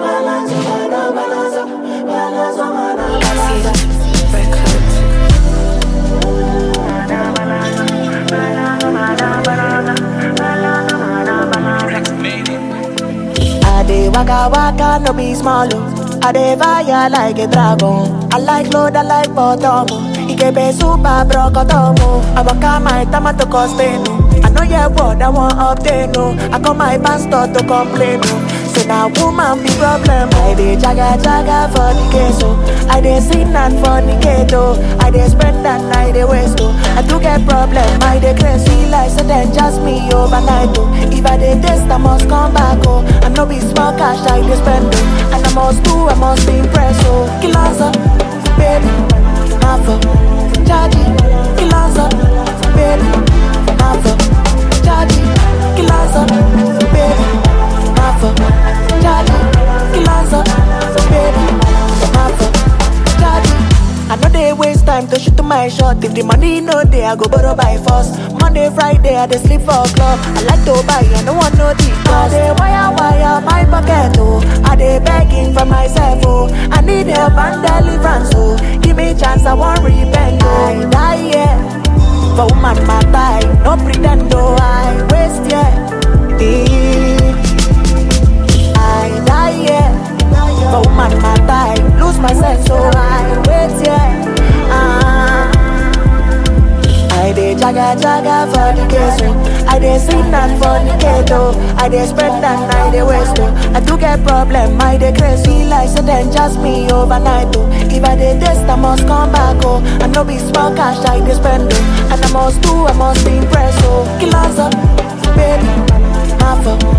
I dey waka waka no be small oh. I dey fire like a dragon. I like load, I like bottom. oh. Ikebe super brokotomo. I waka my tomato costello. I know your word, I want obtain no. I call my pastor to complain no. Say now woman be problem. I dey jaga jaga for the case oh. I dey sin and fornicate oh. I dey spend and I dey waste oh. I do get problem. I dey crazy like say then just me overnight oh. If I dey test, I must come back oh. I know be small cash I dey spend oh. And I must do, I must impress oh. Kilanza, baby, Mafo, Jaji, Kilanza, baby, Mafo, Jaji, Kilanza, baby, Mafo, Jaji, Kilanza, baby, Mafo, Jaji. I know they waste time to shoot my shot. If the money no day, I go borrow by force. Monday, Friday, I dey sleep for club. I like to buy, I don't want no the cost. I dey wire wire my pocket oh. I dey begging for myself oh. I need help and deliverance oh. Give me chance, I want repent oh. I die yeah. For woman matter, I no pretend oh. I waste yeah. Eh. I die yeah. For woman matter, I lose myself so I wait yeah. Ah. I dey jaga jaga for the case oh. I dey sin and fornicate oh. I dey spend and I dey waste oh. I do get problem, I dey crazy like say then just me overnight oh. If I dey test, I must come back oh. I no be small cash I dey spend oh. And I must do, I must impress oh. Kilanza, baby, Mafo,